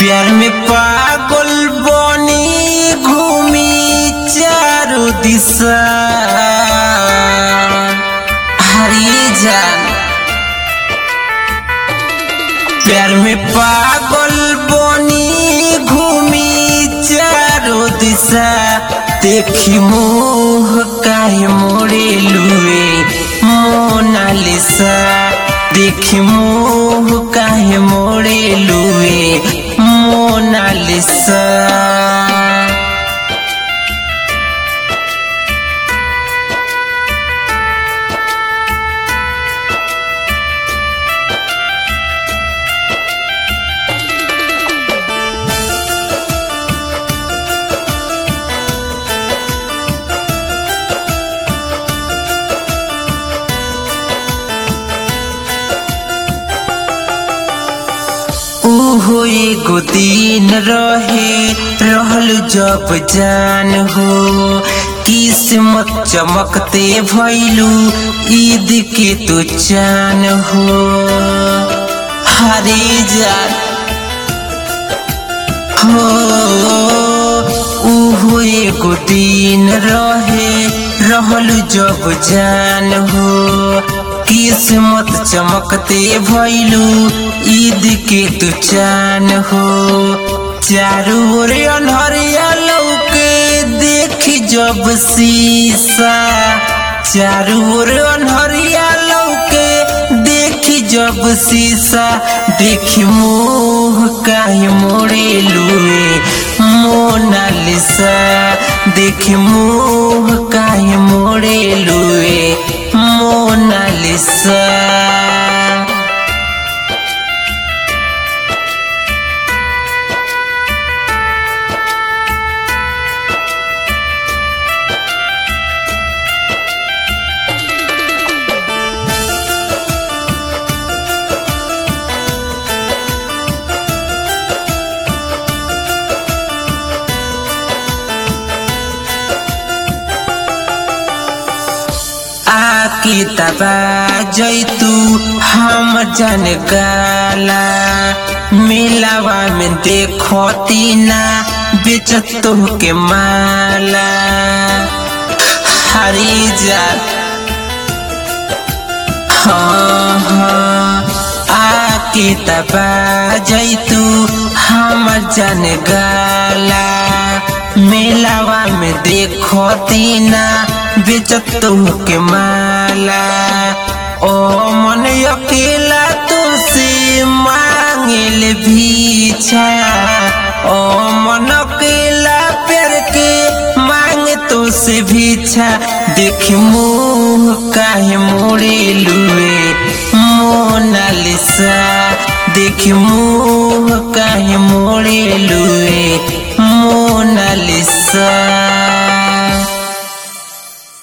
प्यार में पागल बनी घूमी चारों दिशा हरी जान प्यार में पागल बनी घूमी चारों दिशा देखी मोह काहे मोड़े लुए मोनालिसा देखी मोह काहे मोड़े लुए मोनालिसा ओहो एगो दिन रहे रहल जब जान हो किस्मत चमकते भैलू ईद के तो चान हो हरे जान हो ओहो एगो दिन रहे रहल जब जान हो किस्मत चमकते भैलू ईद के तू चान हो चारू ओर अनहरिया लौके देखी जब शीशा चारू ओर अनहरिया लौके देखी जब शीशा देखी मोह काहे मोड़े लुए मोनालिसा देखी मोह काहे मोड़े लुए मोनालिसा आके तबा जैतू हम जन गाला मेलावा में देखती ना बेचत के माला हरी जा हाँ हाँ आके तबा जैतू हम जन गाला मेलावा में देखती ना बेचत के माला ओ मन अकेला तो से मांगल भीछा ओ मन अकेला पेर के मांग तो से भीछा देख मुँह काहे मोड़े लुए मोनालिसा देख मुँह काहे मोड़े लुए मोनालिसा